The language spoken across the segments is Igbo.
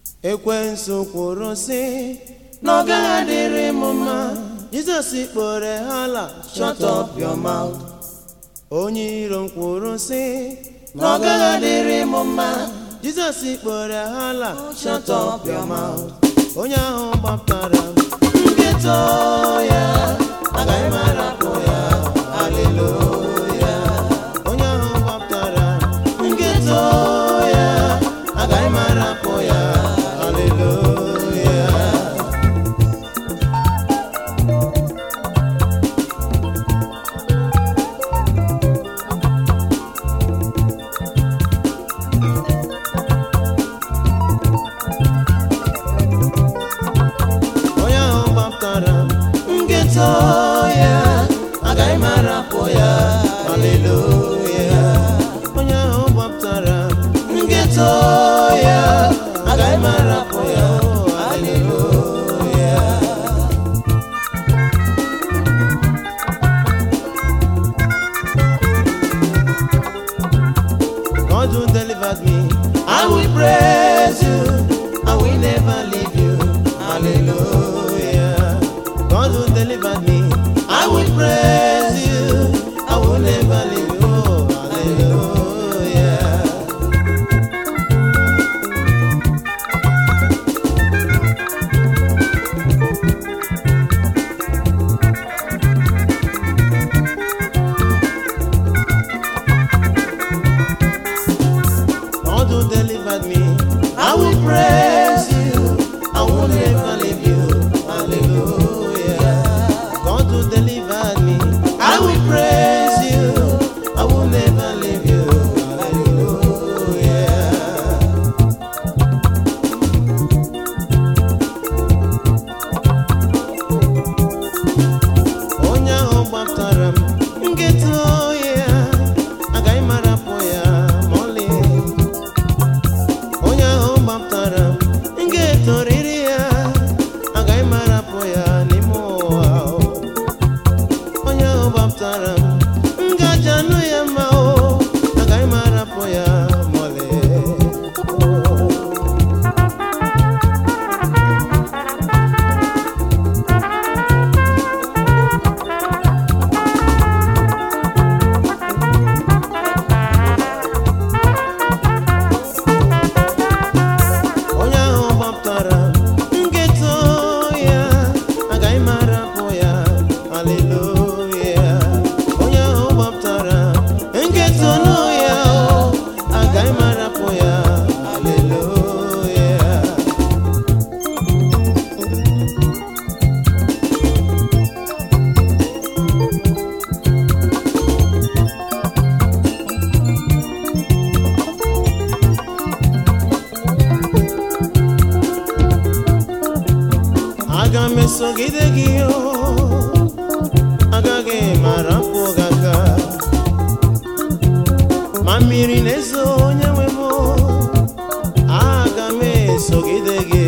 ekwensu kwuru sị na ọ gaghị adịrị m mma jizọs kpọrọ ha ala shut up your mouth onye iro m kwuru sị na ọ gaghị adịrị m mma jizọs kpọrọ ha ala shut up your mouth onye ahụ gbaptara m nkịta ya agaghị m arapụ ya haleluya onye ahụ gbaptara m nkịta ya agaghị m arapụ ya haleluya onye ahụ gbaptara m nkịta ya agaghị m arapụ ya haleluya onye ahụ gbaptara m nkịta ya agaghị m arapụ ya haleluya God who delivered me, I will praise you. I will never leave you. Hallelujah. God who delivered me, I will praise you. I will never leave you. Hallelujah. God who delivered me, I will praise you. I will never leave you. Hallelujah. God who delivered me, I will praise you. I will never leave you. Hallelujah. onye ahụ gbaptara m nkịta ya agaghị m arapụ ya ma ọlị onye ahụ gbaptara m nkịta oriri ya agaghị m arapụ ya n'ime ụwa onye ahụ gbaptara m ngaji anụ ya mma o agaghị m arapụ ya ma ọlị onye ahụ gbaptara nkịta ya agaghị m arapụ ya haleluya onye ahụ gbaptara nkịta ọnụ ya agaghị m arapụ ya haleluya aga m esogide gị o agaghị m arapụ gị aka ma mmiri na-ezo onye nwe m o, aga m esogide gị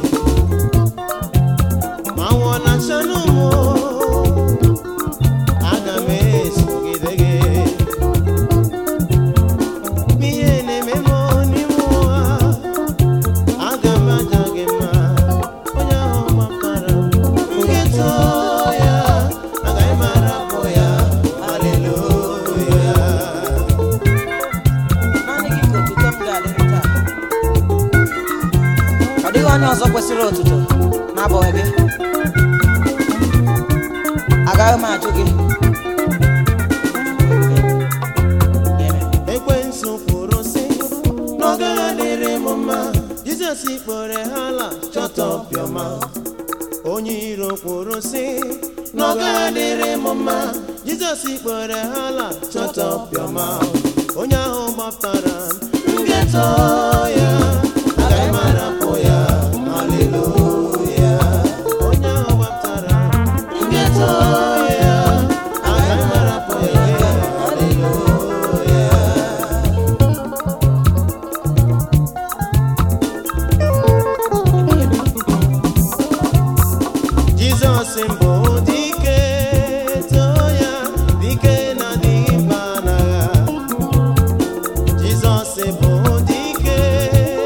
ma nwụọ na chanụ m o, aga m esogide gị Ma ihe na-eme m n'ime ụwa aga m aja gị mma onye ahụ gbaptara m nkịta ya agaghị m arapụ ya haleluya naanị gị ka otuto m ga-adịrị taa ọ dịghị onye ọzọ kwesịrị otuto n'abụghị gị agaghị m ajụ gị Amen. ekwensu kwuru sị na ọ gaghị adịrị m mma jizọs kpọrọ ha ala shut up your mouth onye iro kwuru sị na ọ gaghị adịrị m mma jizọs kpọrọ ha ala shut up your mouth onye ahụ gbaptara m nkịta ya agaghị m arapụ ya haleluya onye ahụ gbaptara m nkịta ya agaghị m arapụ ya haleluya Jizọs mbụ dike too ya dike na adịghị mba n'agha Jizọs bụ dike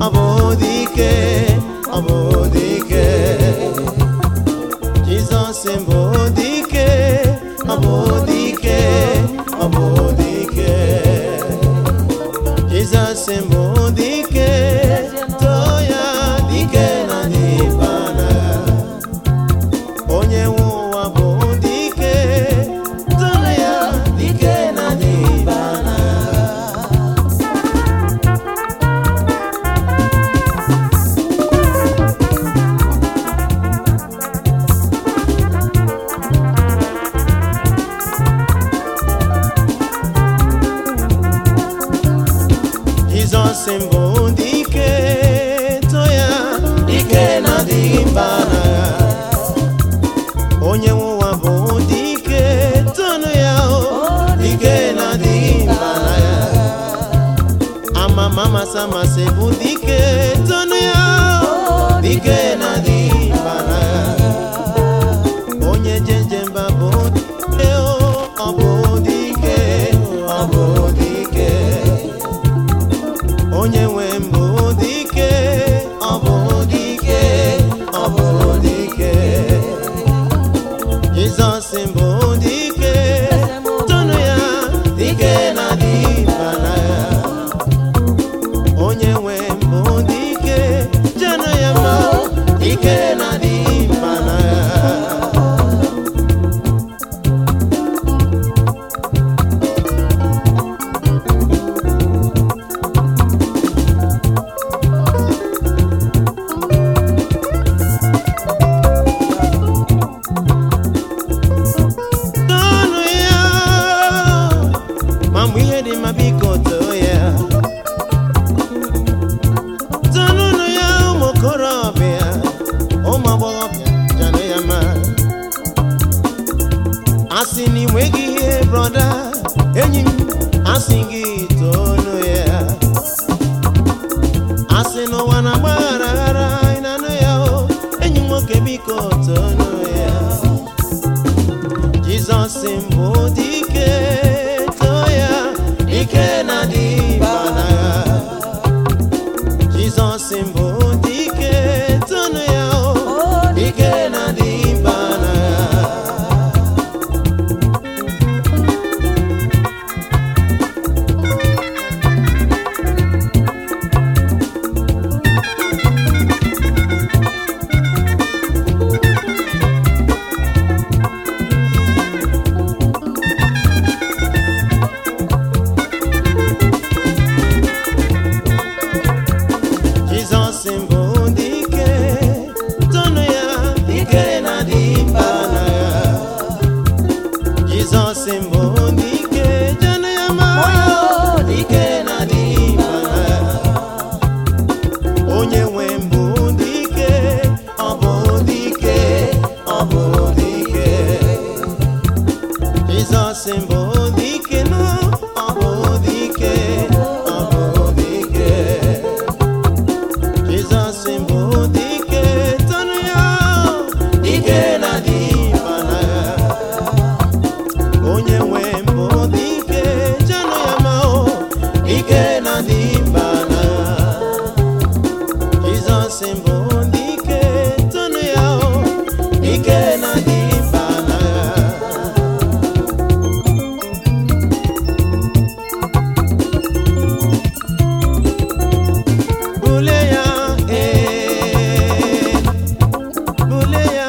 ọ bụ dike ọ bụ dike Jizọs bụ dike ọ bụ dike ọ bụ dike Jizọs bụ dike too ya dike na dịba n'agha onye nwe ụwa bụ dike too ya dike na dịba n'agha Jizọs mbụ dike too ya dike na dịba n'agha onye nwe ụwa bụ dike tonu ya o dike na dịba n'agha amama amasị amasị bụ dike tonu ya o dike na dịba n'agha onye jeje mba bụ dike o ọ bụ dike ọ bụ dike onye nwe mbụ dike ọ bụ dike ọ bụ dike Jizọs mbụ dike tonu ya dike na dịba n'agha onye nwe mbụ dike jenụ ya ma dike na dịba n'agha Tọọnụ ya ma mgbe ihe dị mma biko too ya tọọnụnụ ya ụmụ okorobịa ụmụ agbọghọbịa janụ ya ma asị na inweghị ihe brọda enyi m asị gị toonu ya asị n'ụwa na-agbaghara aghara ị na-anụ ya o enyi m nwoke biko toonu ya Jizọs mbụ dike too ya dike na dịba n'agha Jizọs mbụ dike tonu ya o dike na dịba n'agha Jizọs mbụ dike tonu ya dike na dịba n'agha Jizọs mbụ dike jenu ya ma dike na dịba n'agha onye nwe mbụ dike ọ bụ dike ọ bụ dike Jizọs mbụ dike nụ ọ bụ dike ọ bụ dike Jizọs mbụ dike tonu ya dike na dịba n'agha onye nwe mbụ dike jenụ ya ma o dike na dịba n'agha Jizọs mbụ dike tonu ya o dike na dịba n'agha Bule ya ee Bule ya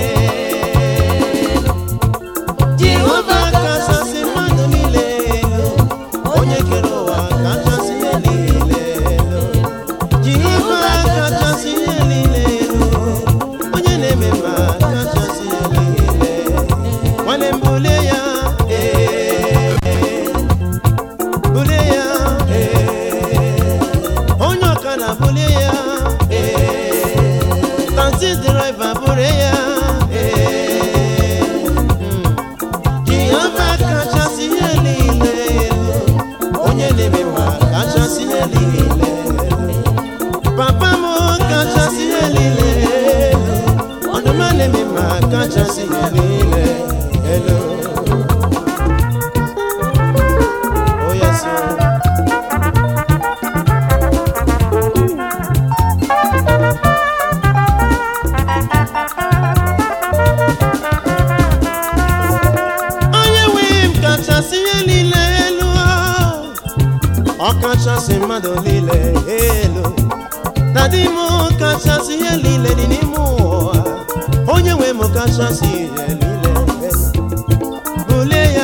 ee Jehova kachasị mmadụ niile elu onye kere ụwa kachasị ihe niile elu Jehova kachasị ihe niile elu onye na-eme mma kachasị ihe niile nwanne m bule ya ee bule ya ee onye ọkada bule ya ee taxi driver bule ya ee mm. Jehova kachasị ihe niile elu onye na-eme mma kachasị ihe niile elu papa m kachasị ihe niile elu ọdụma na-eme mma kachasị ihe niile elu Oh yes, sir. dadi m kachasị ihe niile dị n'ime ụwa onye nwe m kachasị ihe niile bulie ya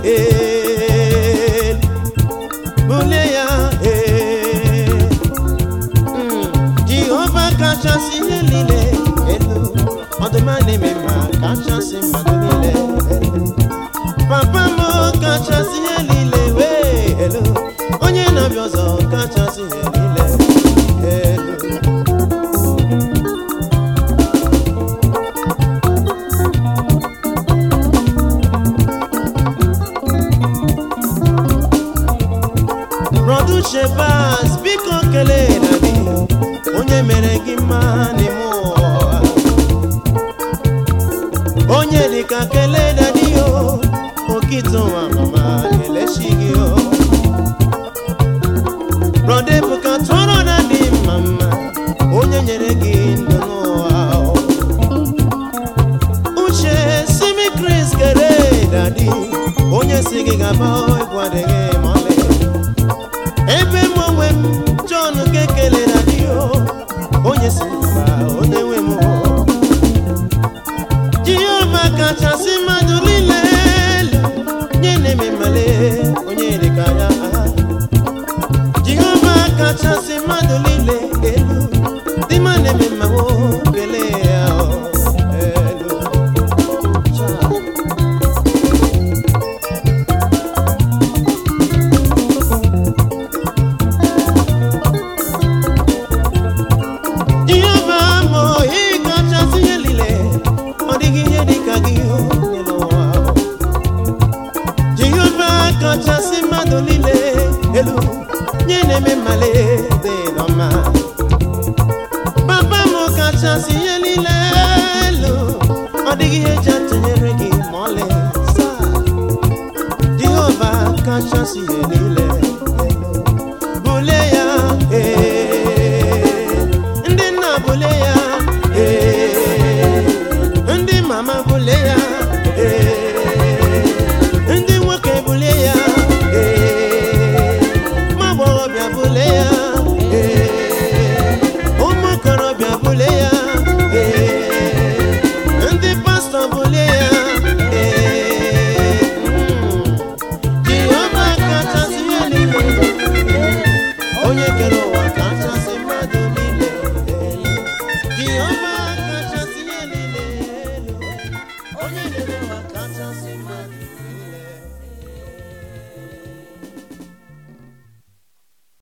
elu bulie ya elu Mm, jehova kachasị ihe niile elu ọdụma na-eme mma kachasị mmadụ niile elu papa m kachasị ihe niile wee elu onye na-abịa ọzọ kachasị ihe niile elu Brọdu Shebas biko kelee na gị onye mere gị mma n'ime ụwa onye dịka kelee na gị o okite ụwa mama kelechi gị o Brọdu Ebuka tụọrọ na dị mma mma onye nyere gị ndụ n'ụwa o. uche simi Chris kelee dadi onye si gị gaba egwu adịghị ma ọlị ebe m onwe m John kekele na di o onye si mba onye nwe m o. Jehova kachasị mmadụ niile elu nye na-eme mmale onye dịka ya Jehova kachasị mmadụ niile elu dị mma na-eme mmanwụ kelee ya o, elu Cha. Jehova mụ ị kachasị ihe niile ọ dịghị ihe dị ka gị o n'elu ụwa Jehova kachasị mmadụ niile elu nye na-eme mmale dị n'ọma papa m kachasị ihe niile elu ọ dịghị ihe eji atụnyere gị ma ọlị saa Jehova kachasị ihe niile elu bulie ya ee ndị nna bulie ya ee ndị mama bulie ya ee ndị nwoke bulie ya ee ụmụ agbọghọbịa bulie ya ee ụmụ okorobịa bulie ya ee ndị pastọ bulie ya ee mm. Jehova kachasị ihe niile onye kere ụwa kachasị mmadụ niile elu Jehova kachasị ihe niile elu onye kere ụwa kachasị mmadụ